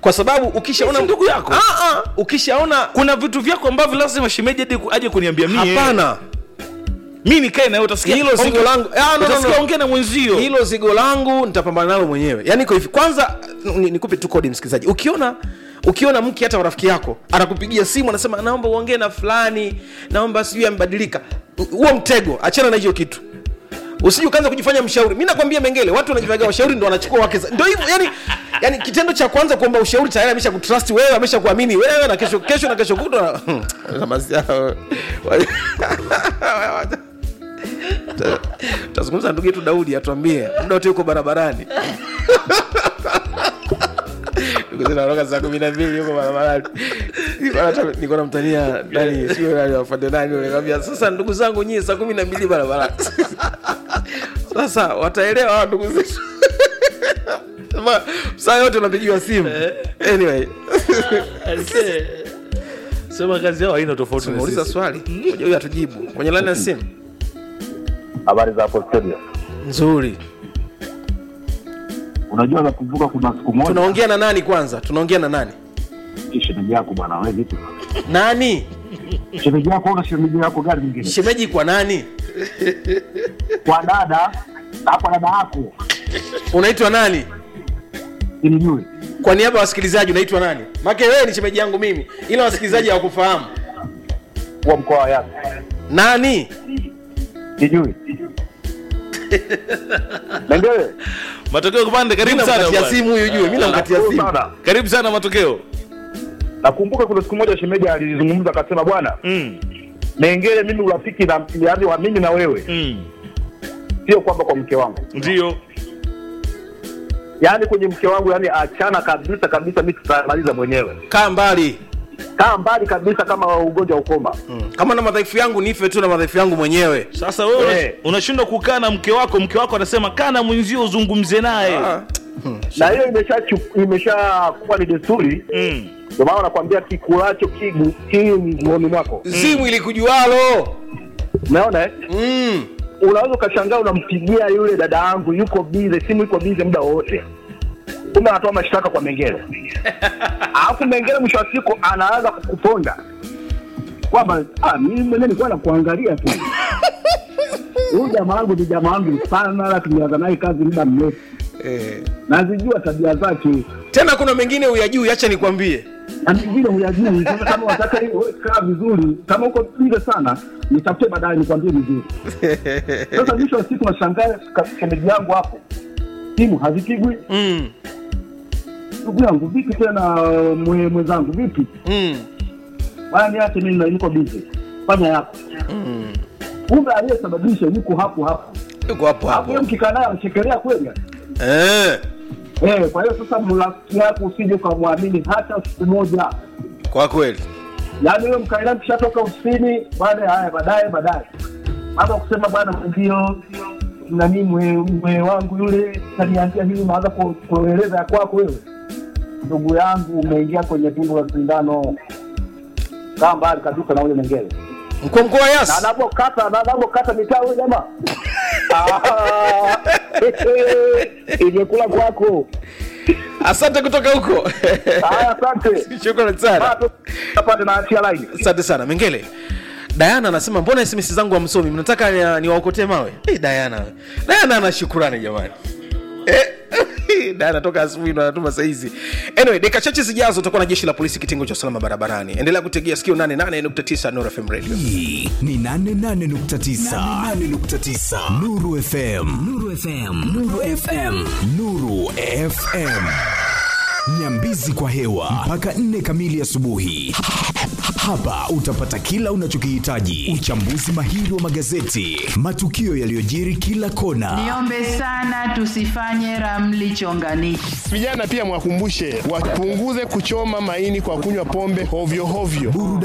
kwa sababu ukishaona Si ndugu yako? ah, ah, ukishaona kuna vitu vyako ambavyo lazima shemeji aje ku- aje kuniambia mie hapana mi nikae nawe utasikia Hilo zigo ongea- langu- Ah, no, no, utasikia no. ongea na mwenzio hilo zigo langu nitapambana nalo mwenyewe yaani iko hivi kwanza ni- nikupe tu kodi msikilizaji ukiona ukiona mke hata rafiki yako anakupigia simu anasema naomba uongee na fulani naomba sijui amebadilika huo mtego achana na hiyo kitu usije ukaanza kujifanya mshauri mi nakwambia mengele watu wanajifaga washauri ndo wanachukua wake za- ndo hivyo yani yani kitendo cha kwanza kuomba ushauri tayari amesha kutrust wewe amesha kuamini wewe na kesho kesho na kesho kutwa tazungumza na ndugu yetu daudi atuambie muda wote yuko barabarani Ndugu zetu wanatoka saa kumi na mbili yuko barabarani Nilikuwa nata- nilikuwa namtania nani sio nani wafande nani yule, nikamwambia sasa ndugu zangu nyie saa kumi na mbili barabarani sasa wataelewa hawa ndugu zetu Sema, saa yote unapigiwa simu anyway Aisee. sema kazi yao haina tofauti na muuliza sisi. swali moja huyu atujibu kwenye laini ya simu Habari za hapo studio. nzuri Unajua nakumbuka kuna siku moja tunaongea na nani kwanza tunaongea na nani shemeji yako bwana, wewe vipi? nani Shemeji yako una shemeji yako gari nyingine? shemeji kwa nani Kwa dada hapa dada yako unaitwa nani ilijue. kwa niaba ya wasikilizaji unaitwa nani make wewe ni shemeji yangu mimi ila wasikilizaji hawakufahamu Kwa mkoa wa Yanga. nani Sijui. Nengele. matokeo kupande mi karibu sana namkatia bwana. simu huyu jue mi namkatia Nashukuru simu sana. karibu sana matokeo Nakumbuka kuna siku moja shemeji alizungumza akasema, bwana mm. Nengele, mimi urafiki na yaani wa mimi na wewe Mm. sio kwamba kwa mke wangu, ndio yaani kwenye mke wangu, yaani achana kabisa kabisa, mimi tutamaliza mwenyewe, kaa mbali kaa mbali kabisa, kama ugonjwa ukoma. mm. kama na madhaifu yangu nife tu na madhaifu yangu mwenyewe sasa wewe Eh. unashindwa kukaa na mke wako mke wako anasema kaa na mwenzio uzungumze naye Ah. na hiyo imesha imesha kuwa ni desturi mm. ndio maana nakwambia kikulacho kigu kingoni mwako simu ilikujualo umeona eh? mm. unaweza ukashangaa unampigia yule dada yangu yuko bize simu iko bize muda wowote kumbe anatoa mashtaka kwa mengele alafu mengele mwisho wa siku anaanza kukuponda kwamba "Ah, mimi mwenyewe nilikuwa nakuangalia tu huyu jamaa wangu ni jamaa wangu sana la tumeanza naye kazi muda mrefu eh. nazijua tabia zake tena kuna mengine uyajui hacha nikwambie na mengine huyajui. Sasa kama wataka hiyo kaa vizuri, kama uko bize sana, nitafute baadaye nikwambie vizuri. Sasa mwisho wa siku nashangaa ka- shemeji yangu hapo, simu hazipigwi. mm. Ndugu yangu vipi tena, mwe- mwenzangu vipi? Mm. Bwana niache mimi, na- niko bize, fanya yako. Mm. Kumbe aliyesababisha yuko hapo hapo, yuko hapo hapo yeye hapo mkikaa naye anachekelea kweli. eh. Eh, kwa hiyo sasa mrafiki yako usije ukamwamini hata siku moja. kwa kweli yaani wewe mkaenda mkishatoka ofisini baada ya haya baadaye baadaye baada ya kusema bwana mwenzio nani mwe, mwe wangu yule kaniambia hili unaanza ku- kueleza ya kwako wewe ndugu yangu umeingia kwenye tundu la sindano kaa mbali kabisa na ule mengele mkuu mkuu wa na yas anapokata na anapokata mitaa huyo jamaa Ah, imekula kwako asante kutoka huko haya asante shukrani sana Bado apate na achia laini asante sana mengele dayana anasema mbona sms zangu hamsomi mnataka ni- niwaokotee mawe hey, dayana we. dayana ana shukurani jamani Eh, Dayana toka asubuhi ndo anatuma saizi anyway dakika chache zijazo utakuwa na jeshi la polisi kitengo cha usalama barabarani endelea kutegea sikio 88.9 Nuru FM radio hii ni 88.9 Nuru FM Nuru FM Nuru FM Nuru FM Nyambizi kwa hewa mpaka nne kamili asubuhi. Hapa utapata kila unachokihitaji: uchambuzi mahiri wa magazeti, matukio yaliyojiri kila kona, Niombe sana tusifanye ramli chonganishi. Vijana pia mwakumbushe wapunguze kuchoma maini kwa kunywa pombe hovyo hovyo. burudani